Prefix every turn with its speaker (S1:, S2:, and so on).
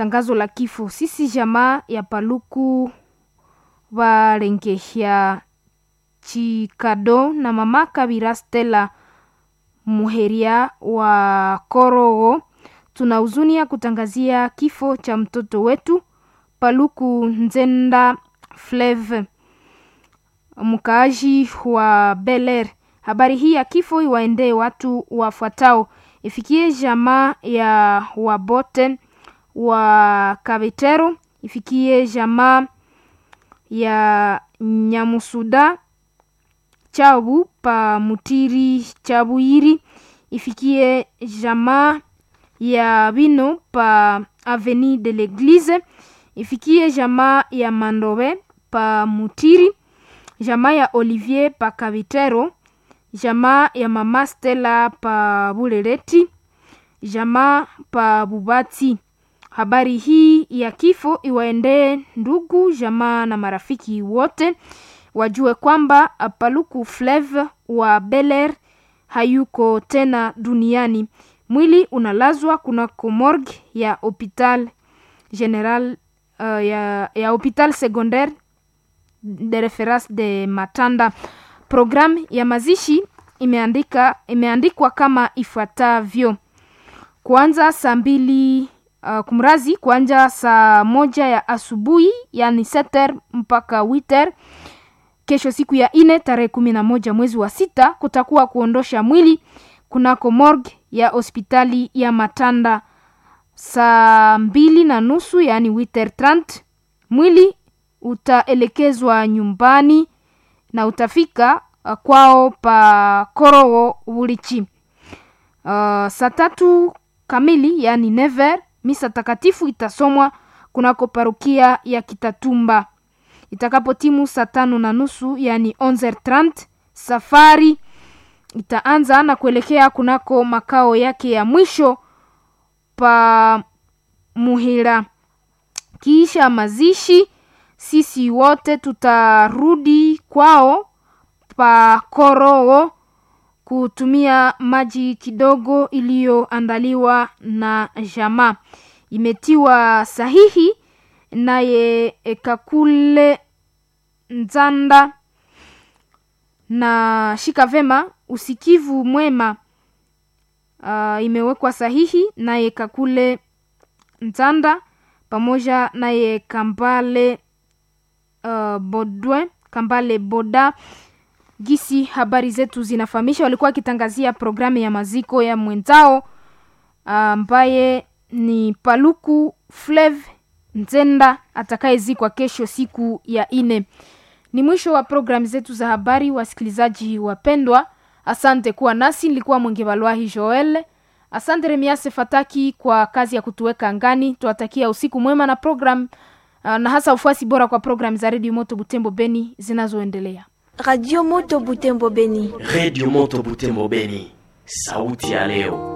S1: tangazo la kifo. Sisi jamaa ya Paluku Valengehya Chikado na mama Kabira Stella Muheria wa Korogo, tuna huzuni ya kutangazia kifo cha mtoto wetu Paluku Nzenda Fleve, mkaaji wa Beler. Habari hii ya kifo iwaendee watu wafuatao: ifikie jamaa ya Wabote wa Kabetero, ifikie jamaa ya Nyamusuda Chabu pa Mutiri Chabuiri, ifikie jamaa ya Bino pa Avenue de l'Eglise, ifikie jamaa ya Mandobe pa Mutiri, jamaa ya Olivier pa Kabitero, jamaa ya mama Stella pa Buleleti, jamaa pa Bubati. Habari hii ya kifo iwaendee ndugu jamaa na marafiki wote, wajue kwamba Paluku Fleve wa Beler hayuko tena duniani. Mwili unalazwa kunako morgue ya hopital general uh, ya, ya hopital secondaire de reference de Matanda. Programu ya mazishi imeandika imeandikwa kama ifuatavyo: kuanza saa mbili uh, kumrazi kuanja saa moja ya asubuhi yani seter mpaka witer. Kesho siku ya ine tarehe kumi na moja mwezi wa sita kutakuwa kuondosha mwili kunako morgue ya hospitali ya Matanda saa mbili na nusu yani witer trant. Mwili utaelekezwa nyumbani na utafika uh, kwao pa Korogo Bulichi uh, saa tatu kamili yani never misa takatifu itasomwa kunako parukia ya Kitatumba. Itakapotimu saa tano na nusu yani 11:30 safari itaanza na kuelekea kunako makao yake ya mwisho pa Muhira. Kisha mazishi, sisi wote tutarudi kwao pa Korogo kutumia maji kidogo iliyoandaliwa na jamaa. Imetiwa sahihi naye Kakule Nzanda na shika vema usikivu mwema. Uh, imewekwa sahihi naye Kakule Nzanda pamoja naye Kambale uh, Bodwe Kambale Boda gisi habari zetu zinafahamisha, walikuwa wakitangazia programu ya maziko ya mwenzao ambaye uh, ni Paluku Flev Nzenda atakayezikwa kesho siku ya ine. Ni mwisho wa programu zetu za habari, wasikilizaji wapendwa. Asante kuwa nasi, nilikuwa Mwenge Balwahi Joel. Asante Remiase Fataki kwa kazi ya kutuweka angani. Tuwatakia usiku mwema na program uh, na hasa ufuasi bora kwa programu za Radio Moto Butembo Beni zinazoendelea.
S2: Radio Moto Butembo Beni.
S3: Radio Moto Butembo Beni, sauti ya leo.